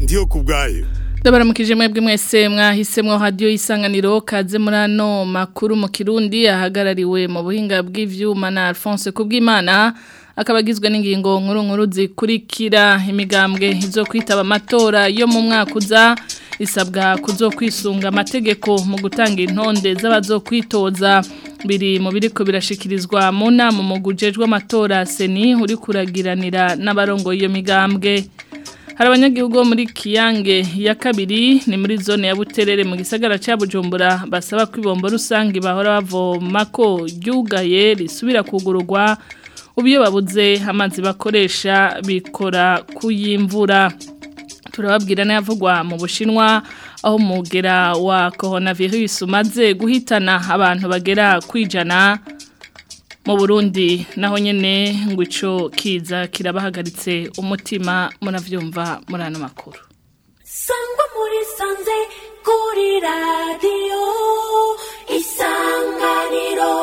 ndiyo kubwayo Ndabaramukije mwebwe mwese mwahisemwo radio isanganiro kaze muri ano makuru mu Kirundi ahagarariwe mu buhinga bw'ivyuma na Alphonse Kubwimana akabagizwe n'ingingo nkuru nkuru zikurikira imigambwe izo kwitaba amatora yo mu mwaka uza isabwa kuzokwisunga amategeko mu gutanga intonde z'abazokwitoza biri mu biriko birashikirizwa mu nama mu gujejwe amatora seni uri kuragiranira n'abarongo iyo migambwe hari abanyagihugu bo muri kiyange ya kabiri ni muri zone ya buterere mu gisagara cya bujumbura basaba ko ibombo rusange bahora bavoma ko ryugaye risubira kugururwa ubu iyo babuze amazi bakoresha bikora kuyimvura turababwira n'ayavugwa mu bushinwa aho umugera wa coronavirus umaze guhitana abantu bagera kwijana mu Burundi naho nyene ngo ico kiza kirabahagaritse umutima muravyumva muri ano makuru sangwa muri sanze kuri radiyo isanganiro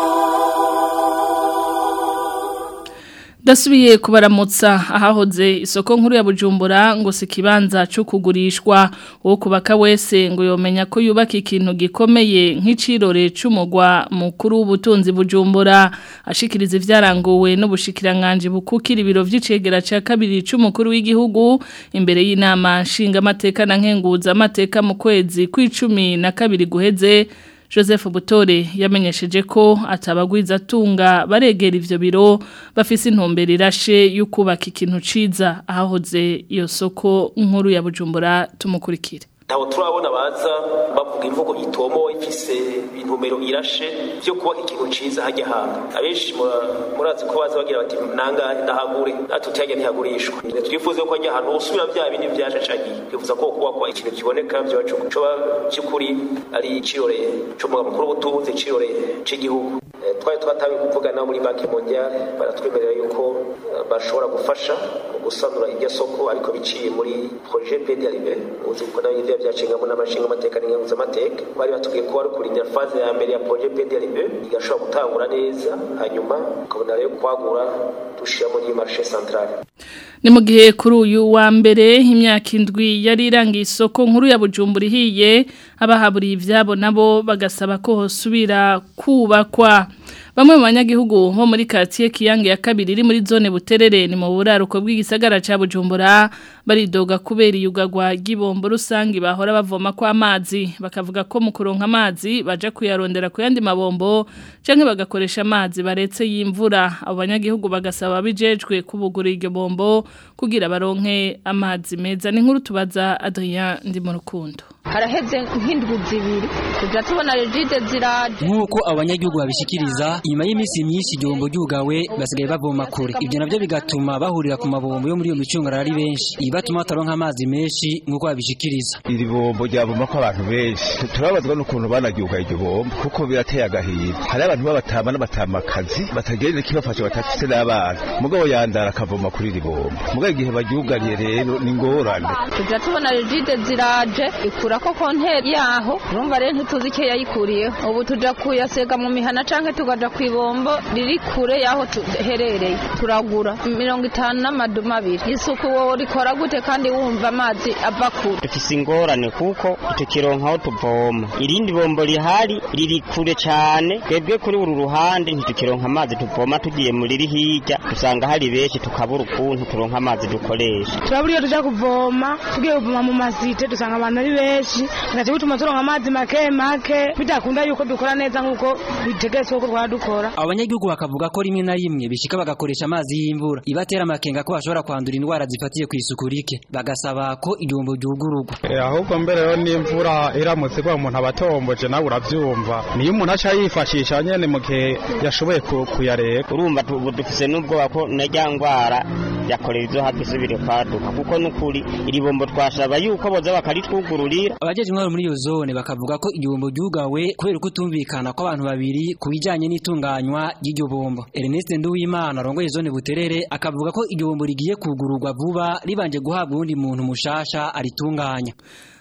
Dasubiye kubaramutsa ahahoze isoko nkuru ya Bujumbura ngo si kibanza cyo kugurishwa wo kubaka wese ngo yomenya ko yubaka ikintu gikomeye nk'icirore c'umugwa mukuru w'ubutunzi Bujumbura ashikiriza ivyaranguwe n'ubushikiranganje bukukira ibiro vy'icegera ca kabiri c'umukuru w'igihugu imbere y'inama nshinga amateka na nkenguza amateka mu kwezi kw'icumi na kabiri guheze Joseph Butore yamenyesheje ko atabagwiza tunga baregera ivyo biro bafise intumbero irashe y'ukubaka ikintu ciza ahahoze iyo soko nkuru ya Bujumbura tumukurikire ntabwo turabona baza bavuga imvugo itomo ifise intumero irashe byo kubaka ikintu ciza hajya hanga abenshi murazi ko baza bagira bati nangahe ndahagure natwe tuyajya ntihagurishwa twifuze ko hajya ahantu usubira bya bindi byashacagiye twifuza ko kubakwa ikintu kiboneka byobacu coba cy'ukuri ari icirore c'umugabo mukuru w'ubutunzi icirore c'igihugu twari twatawe kuvugana muri banki mondiale baratwemerera yuko bashobora gufasha mu gusanura iryo soko ariko biciye muri projet PDLB uzi ko nayo ivyo byacingamo n'amashinga amateka n'inkenguza amateka bari batubwiye ko wari kurindira faze ya mbere ya projet PDLB igashobora gutangura neza hanyuma ukabona rero kwagura dushira muri marché centrale ni mu gihe kuri uyu wa mbere imyaka indwi yari irangiye isoko nkuru ya bujumbura ihiye abahaburiye ibyabo nabo bagasaba ko hosubira kubakwa bamwe mu banyagihugu bo muri karitsiye kiyange ya kabiri iri muri zone buterere ni mu buraruko bw'igisagara cya bujumbura baridoga kubera iyugagwa ry'ibombo rusange bahora bavoma ko amazi bakavuga ko mu kuronka amazi baja kuyarondera ku yandi mabombo cyangwa bagakoresha amazi baretse y'imvura abo banyagihugu bagasaba bijejwe kubugura iryo bombo kugira baronke amazi meza ni nkuru tubaza Adrien ndi mu rukundo haraheze nk'indwi zibiri tujya tubona regide ziraje nk'uko abanyagihugu babishikiriza inyuma y'iminsi myinshi igihombo ryugawe basigaye bavoma kure ibyo nabyo bigatuma bahurira ku mabombo yo muri iyo micungararo ari benshi ibi batuma bataronka amazi menshi nk'uko babishikiriza iri bombo ryavoma ko abantu benshi turabazwa n'ukuntu banaryuga iryo bombo kuko birateye agahinda hari abantu b'abatama n'abatamakazi batagerera ikibafasha batafise n'abana mugabo yandara akavoma kuri iri bombo mugabo igihe baryugariye rero ni ingorane tujya tubona regide ziraje ikura ko konteri yaho urumva rero ntituzi icyo yayikuriyeho ubu tujya kuyasega mu mihana cyangwa tukaja ku ibombo riri kure y'aho duherereye turagura mirongo itanu n'amaduma abiri isuku wowe rikora gute kandi wumva amazi ava kure dufise ingorane kuko tukironka aho tuvoma irindi bombo rihari riri kure cyane twebwe kuri uru ruhande ntitukironka amazi tuvoma tugiye muri riri hirya usanga hari benshi tukabura ukuntu turonka amazi dukoresha turabura iyo tujya kuvoma tugiye kuvoma mu masite dusanga abantu ari benshi bigaca bituma turonka amazi make make bidakunda yuko dukora neza nk'uko bitegetswe ko twaba dukora abanyagihugu bakavuga ko rimwe na rimwe bishika bagakoresha amazi y'imvura ibatera amakenga ko bashobora kwandura indwara zifatiye ku isuku rike bagasaba ko igihombo ryugururwa ahubwo mbere yo n'imvura iramutse igwa umuntu aba atomboje nawe urabyumva niyo umuntu aca yifashisha nyene mu gihe yashoboye kuyareba urumva ubu dufise n'ubwoba ko na rya ndwara yakorera izo hafi isubire kwaduka kuko n'ukuri iri bombo twashaba yuko boza bakaritwugururira abajeje intwaro muri iyo zone bakavuga ko igihombo ryugawe kubera kutumvikana kw'abantu babiri ku bijanye n'itunganywa ry'iryo bombo Ernest Nduwimana arongoye zone buterere akavuga ko igihombo rigiye kugururwa vuba ribanje guhabwa uwundi muntu mushasha aritunganya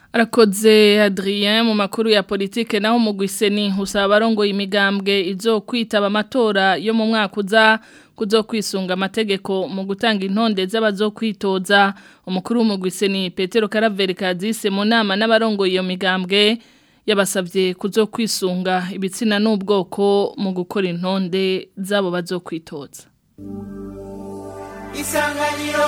Arakoze Adrien mu makuru ya politike naho mu gwiseni usaba barongo imigambwe izo kwitaba amatora yo mu mwaka uza kuzokwisunga amategeko mu gutanga intonde z'abazokwitoza umukuru w'umugwise ni Petero Caraveri Kadise mu nama n'abarongoye iyo migambwe yabasabye kuzokwisunga ibitsina n'ubwoko mu gukora intonde z'abo bazokwitoza isanganiro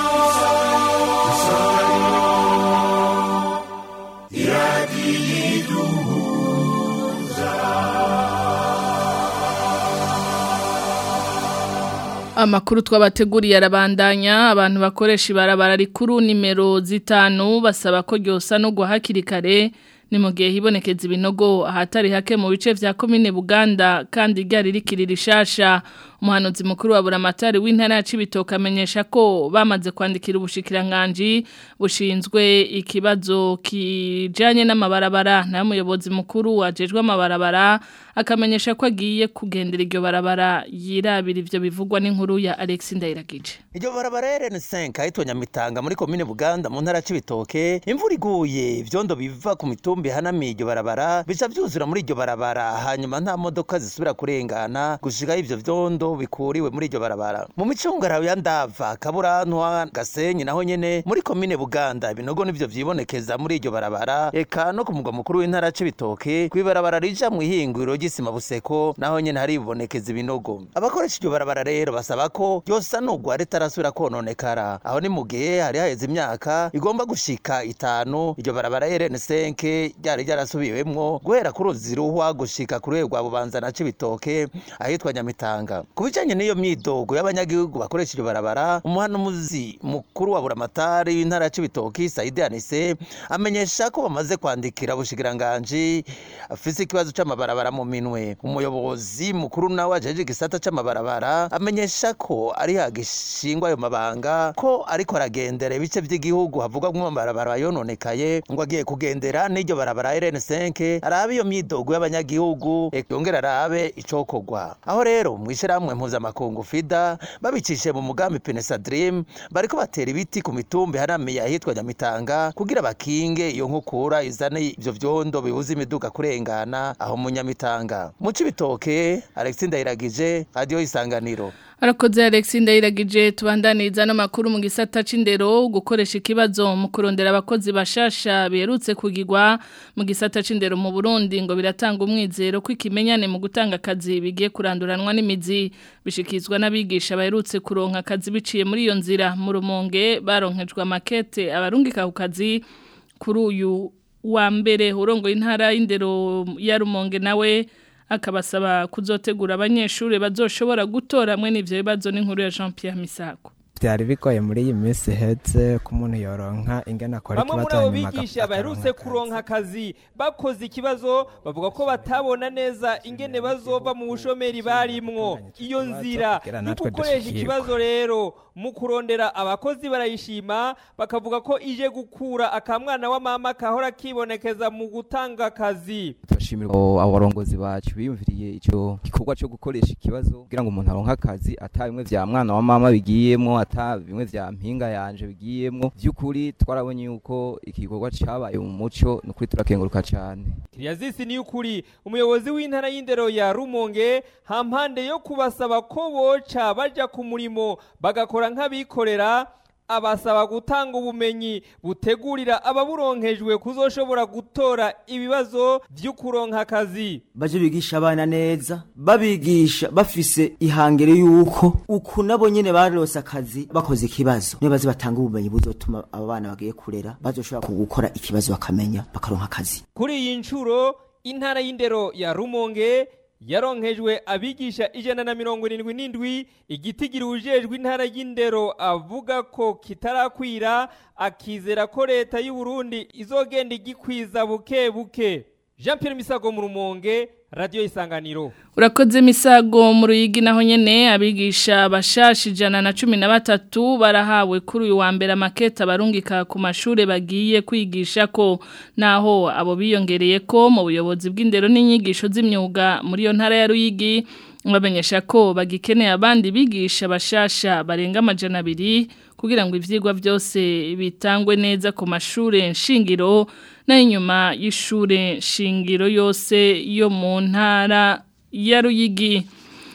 Amakuru twabateguriye arabandanya abantu bakoresha ibarabara rikuru nimero zitanu basaba ko ryosa no guhakiri kare ni mu gihe hibonekeza ibinogo ahatari hake mu bice vya komine Buganda kandi ryari rikiri rishasha umuhanuzi mukuru wa buramatari w'intara ya Cibitoke amenyesha ko bamaze kwandikira ubushikiranganje bushinzwe ikibazo kijanye n'amabarabara na muyobozi mukuru wajejwe amabarabara akamenyesha ko agiye kugendera iryo barabara yirabira ivyo bivugwa n'inkuru ya Alex Ndayiragije iryo barabara RN5 ahitwa Nyamitanga muri komine Buganda mu ntara ya Cibitoke imvura iguye ivyondo biva ku mitumbi hanamiye iryo barabara bica vyuzura muri iryo barabara hanyuma nta modoka zisubira kurengana gushika ivyo vyondo bikuriwe muri iryo barabara mu micungarawe ya Ndava Kaburantwa Gasenyi naho nyene muri komine Buganda ibinogo nivyo vyibonekeza muri iryo barabara eka no ku mugwa mukuru w'intara ya Cibitoke kwibarabara rija mu ihinguriro ry'isima buseko naho nyene hari ibonekeza ibinogo abakoresha iryo barabara rero basaba ko yosanurwa ritarasubira kononekara aho ni mu gihe hari haheze imyaka igomba gushika itanu iryo barabara RN5 ryari ryarasubiwemwo guhera ku ruzi ruhwa gushika ku rwego rwa Bubanza na Cibitoke ahitwa Nyamitanga ku bijanye n'iyo myidogo y'abanyagihugu bakoresha iryo barabara umuhanuzi mukuru wa buramatari w'intara ya Cibitoke Saide Anise amenyesha ko bamaze kwandikira bushikiranganji afise ikibazo c'amabarabara mu minwe umuyobozi mukuru nawe ajeje igisata c'amabarabara amenyesha ko ari hagishingwa ayo mabanga ko ariko aragendera ibice vy'igihugu havugwa mu mabarabara yononekaye ngo agiye kugendera n'iryo barabara RN5 arabe iyo myidogo y'abanyagihugu yongera arabe icokorwa aho rero mwishirahamwe mpuzamakungu FIDA babicishe mu mugambi Penesa Dream bariko batera ibiti ku mitumbi haramiye ahitwa Nyamitanga kugira bakinge iyo nkukura izane ivyo vyondo bibuza imiduga kurengana aho mu Nyamitanga mu Cibitoke Alex Ndayiragije radio isanganiro Arakoze Alex Ndayiragije tubandaniza no makuru mu gisata c'indero gukoresha ikibazo mu kurondera abakozi bashasha biherutse kugirwa mu gisata c'indero mu Burundi ngo biratanga umwizero ko ikimenyane mu gutanga akazi bigiye kuranduranwa n'imizi bishikizwa n'abigisha baherutse kuronka akazi biciye muri iyo nzira mu rumonge baronkejwe makete abarungika ku kazi kuri uyu wa mbere urongo intara y'indero ya rumonge nawe akabasaba kuzotegura abanyeshuri bazoshobora gutora mwe n'ivyo bibazo n'inkuru ya Jean Pierre Misago byari bigoye muri iyi minsi ihetse ko umuntu yoronka ingana akora bamwe muri abo bigisha baherutse kuronka akazi bakoze ikibazo bavuga ko batabona neza ingene bazova mu bushomeri barimwo iyo nzira yo gukoresha ikibazo rero mu kurondera abakozi barayishima bakavuga ko ije gukura akamwana wa mama kahora kibonekeza mu gutanga akazi turashimira abarongozi bacu biyumviriye icyo gikorwa cyo gukoresha ikibazo kugira ngo umuntu aronke akazi ata bimwe vya mwana wa mama bigiyemwo ata bimwe vya mpinga yanje bigiyemwo vy'ukuri twarabonye yuko igikorwa cabaye mu muco nukuri turakenguruka cane Kiryazisi ni ukuri umuyobozi w'intara y'indero ya Rumonge hampande yo kubasaba ko boca baja ku murimo bagakora nk'abikorera abasaba gutanga ubumenyi butegurira ababuronkejwe kuzoshobora gutora ibibazo vy'ukuronka akazi baje bigisha abana neza babigisha bafise ihangere yuko uku nabo nyene barose akazi bakoze ikibazo niyo baze batanga ubumenyi buzotuma aba bana bagiye kurera bazoshobora gukora ikibazo bakamenya bakaronka akazi kuri iyi ncuro intara y'indero ya Rumonge yaronkejwe abigisha ijana na mirongo irindwi n'indwi igitigiri ujejwe intara y'indero avuga ko kitarakwira akizera ko leta y'u Burundi izogenda igikwiza buke buke Jean Pierre Misago mu Rumonge Radio Isanganiro Urakoze misago mu ruyigi naho nyene abigisha bashasha ijana na cumi na batatu barahawe kuri uyu wa mbere amaketa barungika ku mashure bagiye kwigisha ko naho abo biyongereye ko mu buyobozi bw'indero n'inyigisho z'imyuga muri yo ntara ya ruyigi bamenyesha ko bagikeneye abandi bigisha bashasha barenga amajana abiri kugira ngo ivyigwa byose bitangwe neza ku mashure nshingiro na inyuma y'ishure nshingiro yose yo mu ntara ya Ruyigi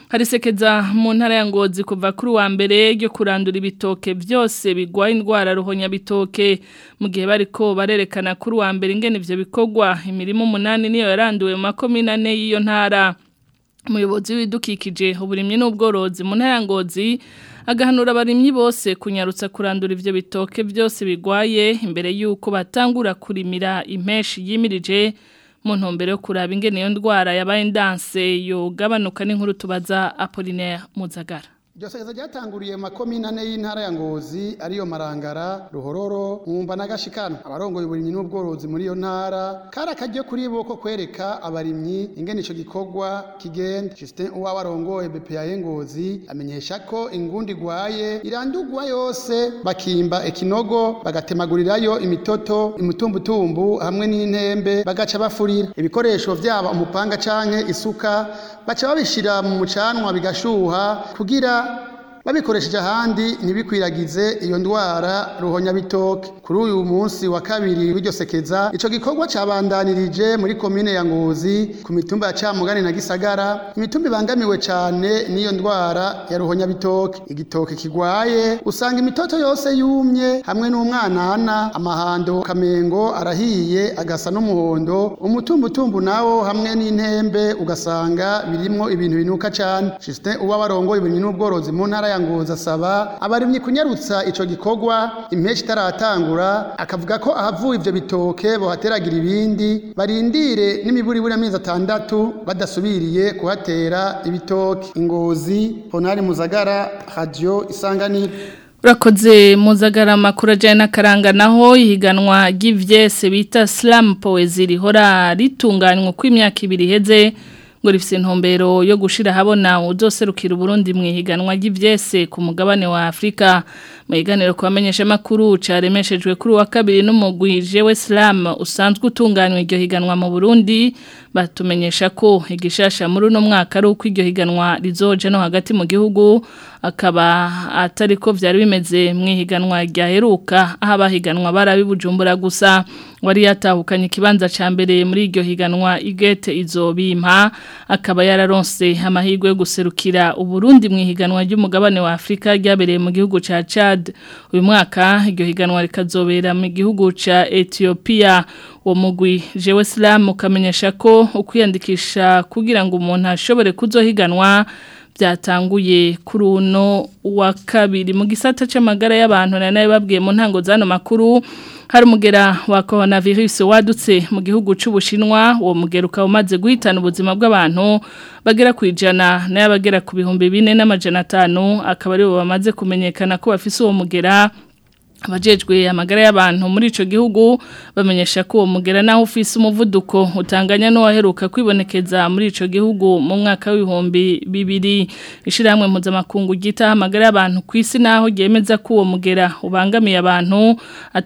harisekeza mu ntara ya ngozi kuva kuri wa mbere ryo kurandura ibitoke byose bigwaye indwara ruhonya bitoke mu gihe bariko barerekana kuri wa mbere ingene ivyo bikorwa imirimo umunani niyo yaranduwe mu makomine ane y'iyo ntara umuyobozi w'ibidukikije uburimyi n'ubworozi mu ntara ya ngozi agahanura abarimyi bose kunyarutsa kurandura ivyo bitoke byose bigwaye imbere y'uko batangura kurimira impeshi yimirije mu ntumbero yo kuraba ingene iyo ndwara yabaye ndanse yogabanuka n'inkuru tubaza Apollinaire Muzagara Iryo sekeza ryatanguriye mu makomine ane y'intara ya Ngozi ariyo Marangara, Ruhororo, Mwumba na Gashikano. Abarongoye uburimyi n'ubworozi muri iyo ntara kari akaryo kuri bo ko kwereka abarimyi ingene ico gikorwa kigenda. Justin Uwabarongoye BPA Ngozi amenyesha ko ingundi igwaye irandurwa yose bakimba ekinogo bagatemagurirayo imitoto, imitumbutumbu hamwe n'intembe bagaca bafurira. Ibikoresho vyaba umupanga canke isuka baca babishira mu mucanwa bigashuha kugira babikoresheje ahandi ntibikwiragize iyo ndwara ruhonya bitoke kuri uyu munsi wa kabiri w'iryo sekeza ico gikorwa cabandanirije muri komine ya Ngozi ku mitumba ya Camugani na Gisagara imitumba ibangamiwe cane n'iyo ndwara ya ruhonya bitoke igitoke kigwaye usanga imitoto yose yumye hamwe n'umwanana amahando kamengo arahiye agasa n'umuhondo umutumbutumbu nawo hamwe n'intembe ugasanga birimwo ibintu binuka cane Justin uba barongoye ibintu n'ubworozi mu ntara ya Ngozi asaba abarimyi kunyarutsa ico gikorwa impeshi itaratangura akavuga ko ahavuye ivyo bitoke bohateragira ibindi barindire n'imiburi buri amezi atandatu badasubiriye kuhatera ibitoke ingozi Honari Muzagara Radio Isanganiro Urakoze muzagara makuru ajyanye n'akaranga naho ihiganwa ry'ivyese bita slam poezi rihora ritunganywa uko imyaka ibiri iheze ngo rifite intumbero yo gushira habona uzoserukira Burundi mu ihiganwa ry'ivyese ku mugabane wa Afrika mu iganiro kubamenyesha makuru caremeshejwe kuri wa kabiri n'umugwi Jewe Slam usanzwe utunganywa iryo higanwa mu Burundi batumenyesha ko igishasha muri uno mwaka ari uko iryo higanwa rizoje no hagati mu gihugu akaba atari ko vyari bimeze mu ihiganwa ryaheruka aho abahiganwa barabibujumbura gusa wari yatahukanye ikibanza ca mbere muri iryo higanwa igete izobimpa akaba yararonse amahirwe yo guserukira uburundi mu ihiganwa ry'umugabane wa Afrika ryabereye mu gihugu ca Chad uyu mwaka iryo higanwa rikazobera mu gihugu ca Ethiopia uwo mugwi Jewe Slam ukamenyesha ko ukwiyandikisha kugira ngo umuntu ashobore kuzohiganwa byatanguye kuri uno wa kabiri mu gisata c'amagara y'abantu na nayo babwiye mu ntango zano makuru hari umugera wa coronavirus wadutse mu gihugu c'ubushinwa uwo mugera ukaba umaze guhitana ubuzima bw'abantu bagera ku ijana n'abagera ku bihumbi bine n'amajana atanu akaba aribo bamaze kumenyekana ko bafise uwo mugera abajejwe amagara y'abantu muri ico gihugu bamenyesha ko uwo mugera naho ufise umuvuduko utanganya no waheruka kwibonekeza muri ico gihugu mu mwaka w'ibihumbi bibiri ishiramwe mpuzamakungu gita amagara y'abantu kwisi naho ryemeza ko uwo mugera ubangamiye abantu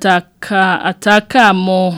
ataka atakamo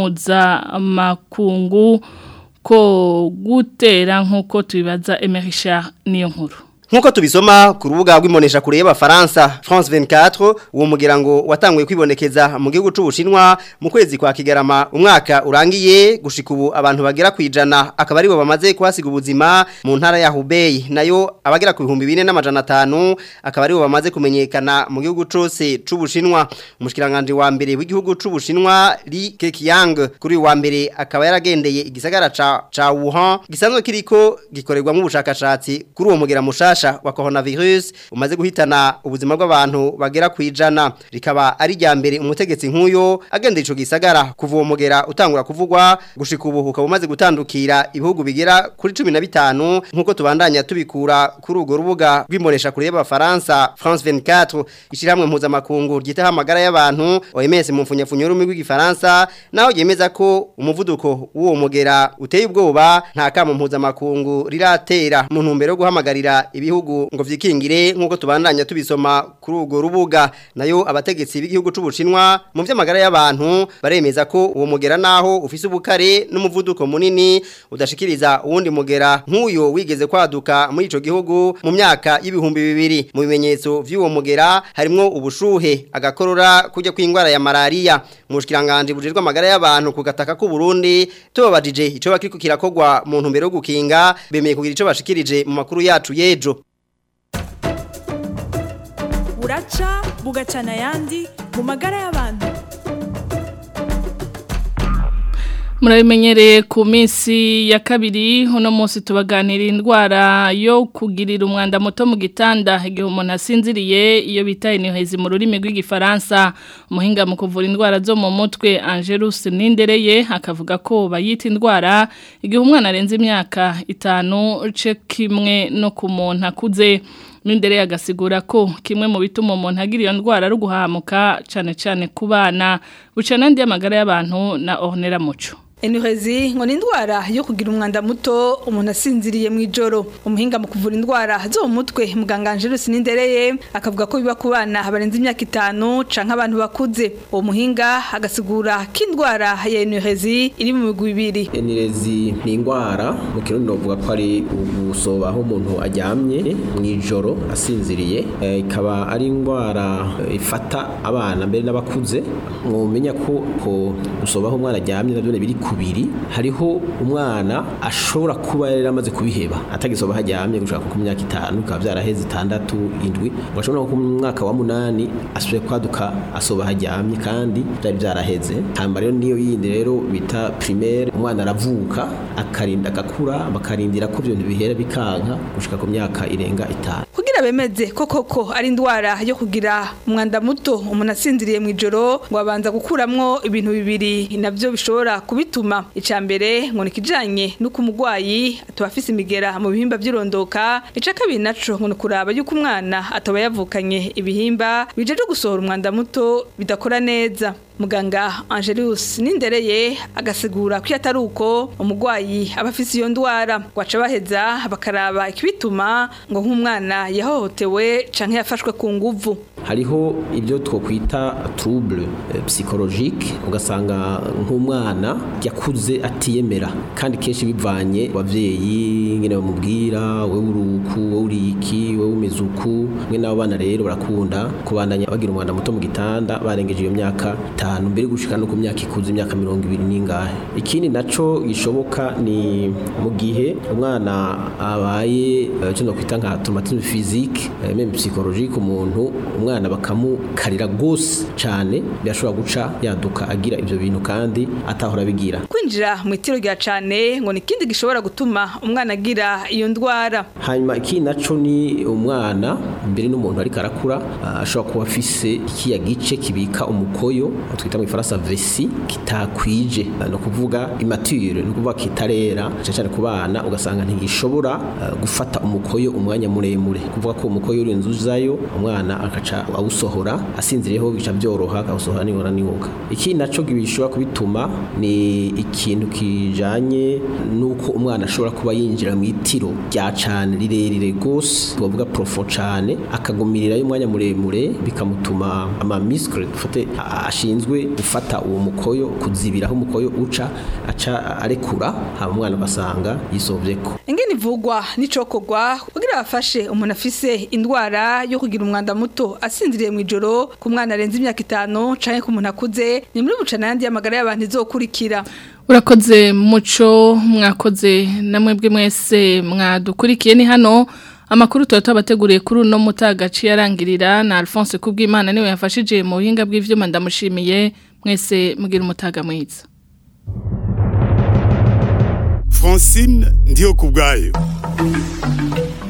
mpuzamakungu ko gutera nk'uko tubibaza Emerisha niyo nkuru Nkuko tubisoma ku rubuga rw'imonesha kure y'abafaransa France 24 uwo mugira ngo watanguye kwibonekeza mu gihugu c'ubushinwa mu kwezi kwa Kigarama umwaka urangiye gushika ubu abantu bagera kwijana akaba aribo bamaze kwasiga ubuzima mu ntara ya Hubei nayo abagera ku bihumbi 4500 akaba aribo bamaze kumenyekana mu gihugu cose c'ubushinwa umushikiranganje wa mbere w'igihugu c'ubushinwa Li Keqiang kuri wa mbere akaba yaragendeye igisagara ca ca Wuhan gisanzwe kiriko gikorerwa mu bushakashatsi kuri uwo mugira mushasha wa coronavirus umaze guhitana ubuzima bw'abantu bagera kwijana rikaba ari rya mbere umutegetsi nk'uyo agenda ico gisagara kuva uwo mugera utangura kuvugwa gushika ubu ukaba umaze gutandukira ibihugu bigera kuri 15 nkuko tubandanya tubikura kuri urwo rubuga rw'imonesha kure y'abafaransa France 24 ishiramwe mpuzamakungu ryitaho amagara y'abantu OMS mu mfunyafunyo rumi rw'igifaransa naho yemeza ko umuvuduko w'uwo mugera uteye ubwoba nta kamo mpuzamakungu riratera mu ntumbero yo guhamagarira ibihugu ngo vyikingire nkuko tubandanya tubisoma kuri urwo rubuga nayo abategetsi b'igihugu c'ubushinwa mu vy'amagara y'abantu baremeza ko uwo mugera naho ufise ubukare n'umuvuduko munini udashikiriza uwundi mugera nk'uyo wigeze kwaduka muri ico gihugu mu myaka y'ibihumbi bibiri mu bimenyetso vy'uwo mugera harimwo ubushuhe agakorora kujya kw'ingwara ya malaria mu bushikiranganje bujejwe amagara y'abantu ku gataka k'u Burundi tubabajije ico bakiriko kirakogwa mu ntumbero yo gukinga bemeye kugira ico bashikirije mu makuru yacu yejo buraca bugacana ayandi mu magara y'abantu murabimenyereye ku minsi ya kabiri uno munsi tubaganira indwara yo kugirira umwanda muto mu gitanda igihe umuntu asinziriye iyo bita inihezi mu rurimi rw'igifaransa umuhinga mu kuvura indwara zo mu mutwe Angelus Nindereye akavuga ko bayita indwara igihe umwana arenze imyaka itanu ce kimwe no ku muntu akuze Nindere agasigura ko kimwe mu bituma umuntu agira iyo ndwara ari guhamuka cyane cyane ku bana buca n'andi y'amagara y'abantu na Ornera Muco Enuhezi ngo ni indwara yo kugira umwanda muto umuntu asinziriye mu ijoro umuhinga mu kuvura indwara zo mu mutwe muganga Angelus Nindereye akavuga ko biba ku bana barenze imyaka itanu canke abantu bakuze uwo muhinga agasigura ko indwara ya enuhezi iri mu migwi ibiri Enirezi ni indwara mu kirundi novuga ko ari ugusoba aho umuntu aryamye mu ijoro asinziriye Eh, ikaba ari indwara eh, ifata abana mbere n'abakuze mwomenya ko ko gusoba aho umwana aryamye navyo biri kubiri hariho umwana ashobora kuba yari amaze kubiheba atagisoba haryamye gushaka ku myaka itanu bikaba byaraheze itandatu indwi ugashobora no ku mwaka wa munani asubiye kwaduka asoba haryamye kandi byari byaraheze hanyuma rero niyo yindi rero bita primaire umwana aravuka akarinda agakura bakarindira ko ibyo bintu bihera bikanka gushika ku myaka irenga itanu kugira bemeze ko koko ari indwara yo kugira umwanda muto umuntu asinziriye mu ijoro ngo abanza gukuramwo ibintu bibiri navyo bishobora kubituma icya mbere ngo ni ikijanye n'uko umurwayi ataba afise imigera mu bihimba by'irondoka ica kabiri naco ngo ni ukuraba yuko umwana ataba yavukanye ibihimba bijeje gusohora umwanda muto bidakora neza muganga Angelus Nindereye agasigura ko iyo atari uko umurwayi aba afise iyo ndwara waca baheza bakaraba ikibituma ngo nk'umwana yahohotewe canke yafashwe ku nguvu hariho ibyo twokwita trouble eh, psychologique ugasanga nk'umwana yakuze atiyemera kandi kenshi bivanye abavyeyi ngene bamubwira we uruku we uriki we umeze uku mwe n'abo bana rero barakunda kubandanya bagira umwanda muto mu gitanda barengeje iyo myaka itanu mbere gushika no ku myaka ikuze imyaka mirongo ibiri n'ingahe ikindi naco gishoboka ni mu gihe umwana abaye eh, cyo kwita nka traumatisme physique eh, même psychologique umuntu umwana bakamukarira gose cyane birashobora guca yaduka agira ivyo bintu kandi atahora bigira kwinjira mu itiro rya cane ngo ni ikindi gishobora gutuma umwana agira iyo ndwara hanyuma iki naco ni umwana mbere n'umuntu ariko arakura ah, ashobora kuba afise ikiya gice kibika umukoyo aho twita mu ifaransa vesi kitakwije Ah, no kuvuga immature no kuvuga kitarera cyane cyane ku bana ugasanga ntigishobora ah, gufata umukoyo umwanya muremure kuvuga ko umukoyo uri nzuzayo umwana akaca awusohora asinziriyeho bica byoroha akawusohora nibona niwoga iki naco gishobora kubituma ni ikintu kijanye nuko umwana ashobora kuba yinjira mu itiro rya cane rirerire gose tuvuga profo cane akagumirirayo umwanya muremure bikamutuma ama muscle dufate a- ashinzwe gufata uwo mukoyo kuzibiraho umukoyo uca aca arekura hama umwana ugasanga yisovyeko ingene ivugwa n'icokorwa kugira bafashe umuntu afise indwara yo kugira umwanda muto asinziriye mu ijoro ku mwana arenze imyaka itanu canke ku muntu akuze ni muri bucana yandi y'amagara y'abantu izokurikira Urakoze muco mwakoze namwebwe mwese mwadukurikiye ni hano amakuru tuba tubateguriye kuri uno mutagaci yarangirira na Alphonse Kubwimana niwe yafashije mu buhinga bw'ivyuma ndamushimiye mwese mugira umutaga mwiza Francine ndiyo kubwayo